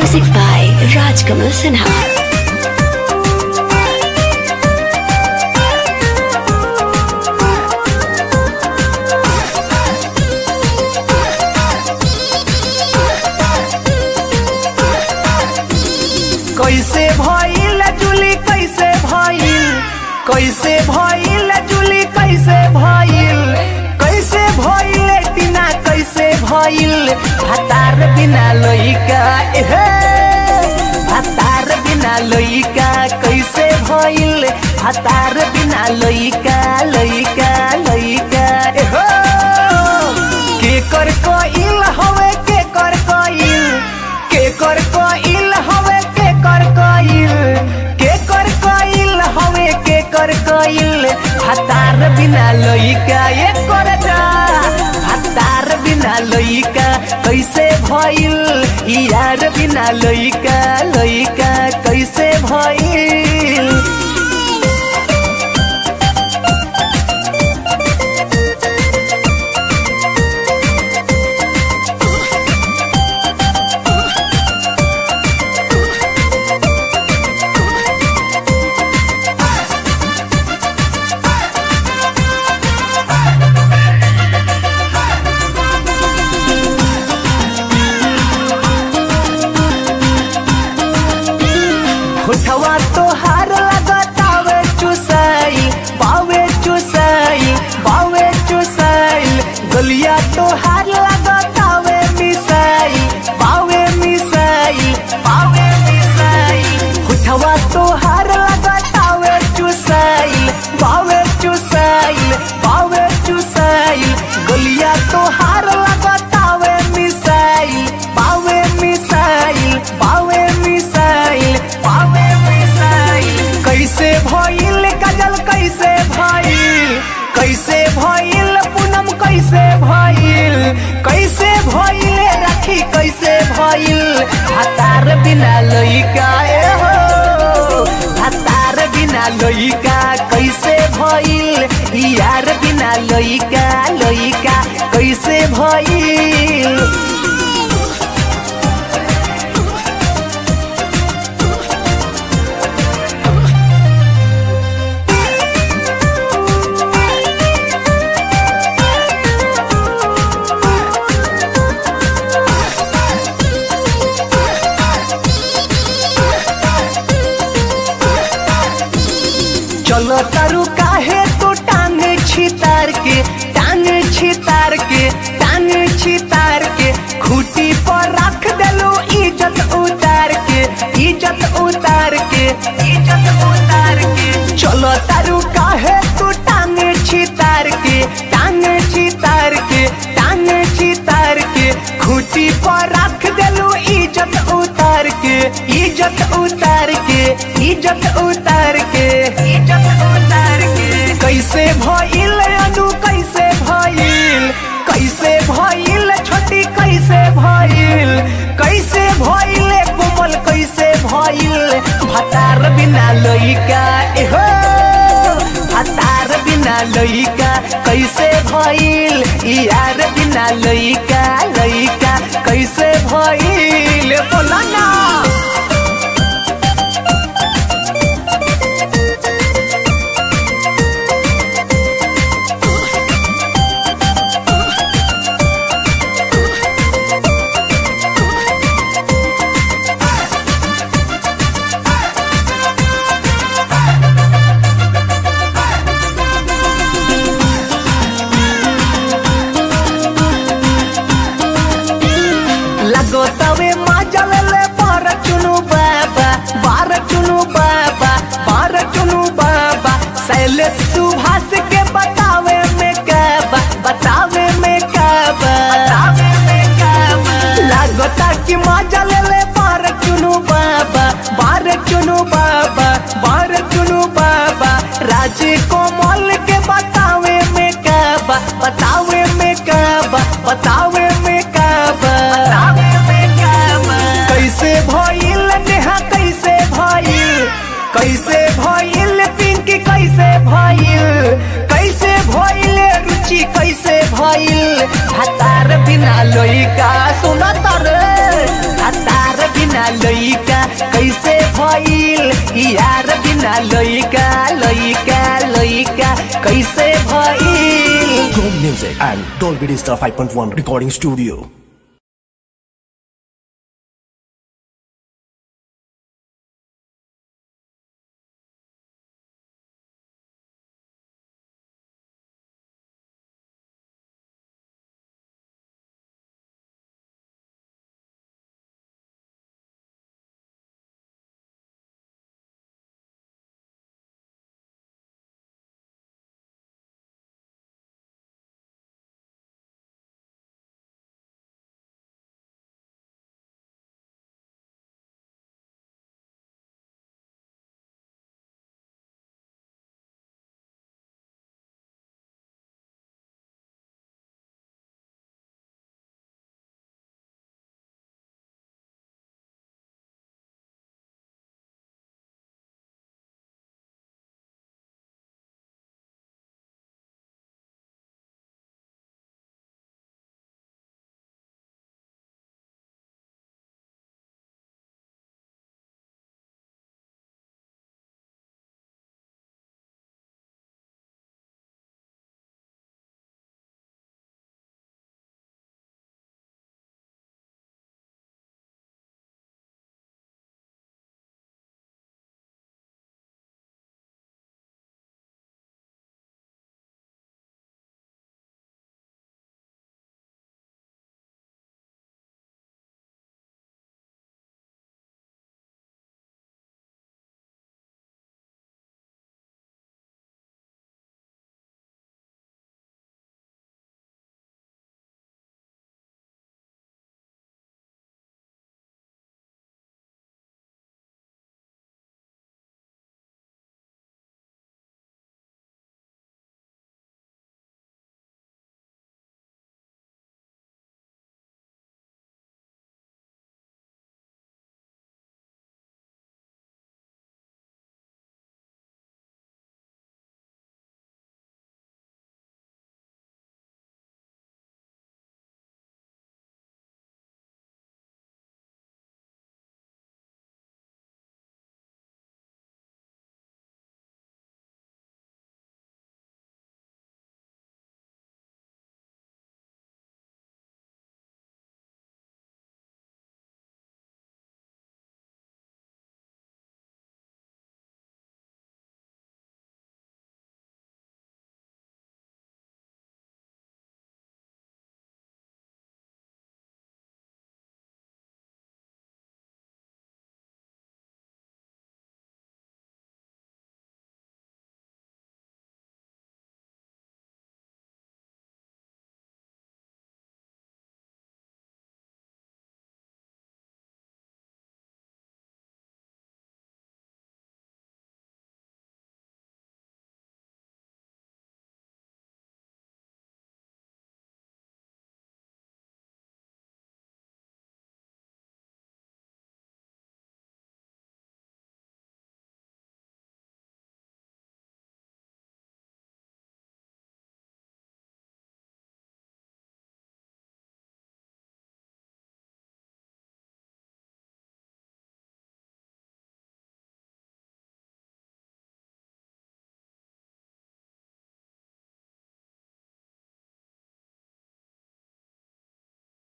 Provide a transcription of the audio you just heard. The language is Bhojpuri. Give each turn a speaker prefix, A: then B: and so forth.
A: Music by Rajkamal Sinha.
B: कैसे भइल जुली कैसे भइल कैसे भइल जुली कैसे भइल कैसे भइल टीना कैसे भइल भतार बिना लइका एहे भतार बिना लइका कैसे भइल भतार बिना लइका लइका लइका एहो के कर कइल हवे के कर कइल के कर कइल हवे के कर कइल के कर कइल हवे के कर कइल हतार बिना लइका ये कर जा हतार बिना लइका कैसे भइल यार बिना लइका लइका कैसे भइल होठवा तोहार लगतावे चुसाई बावे चुसाई बावे चुसाई गलिया तोहार लगतावे मिसाई बावे मिसाई बावे मिसाई होठवा तोहार लगतावे चुसाई बावे चुसाई बावे चुसाई गलिया तोहार लगतावे मिसाई बावे मिसाई बावे मिसाई बावे मिसाई कैसे भइल काजल कैसे भइल कैसे भइल पूनम कैसे भइल कैसे भइल राखी कैसे भइल हतार बिना लइका ए हो हतार बिना लइका कैसे भइल यार बिना लइका लइका कैसे भइल चलो तारू काहे तो टांग छितार के टांग छितार के टांग छितार के खूटी पर रख देलो इज्जत उतार के इज्जत उतार के इज्जत उतार के चलो तारू काहे तो टांग छितार के टांग छितार के टांग छितार के खूटी पर रख देलो इज्जत उतार के इज्जत उतार के इज्जत उतार के इज्जत उतार के कैसे भइल अनु कैसे भइल कैसे भइल छोटी कैसे भइल कैसे भइल कोमल कैसे भइल भतार बिना लइका एहो भतार बिना लइका कैसे भइल यार बिना लइका लइका कैसे भइल बोला ना लगो तवे माजल ले बार चुनु बाबा बार चुनु बाबा बार चुनु बाबा सैले सुभाष के बतावे में काबा बतावे में काबा बतावे में काबा लगता कि माजल ले बार चुनु बाबा बार चुनु बाबा बार चुनु बाबा राजे कोमल के बतावे में काबा बतावे में काबा बतावे में काबा बतावे में काबा कैसे भइल नेहा कैसे भइल कैसे भइल पिंकी कैसे भइल कैसे भइल रुचि कैसे भइल हतार बिना लइका सुनत रे हतार बिना बिना लइका कैसे भइल यार बिना लइका लइका लइका कैसे भइल
C: Chrome Music and Dolby Digital 5.1 Recording Studio.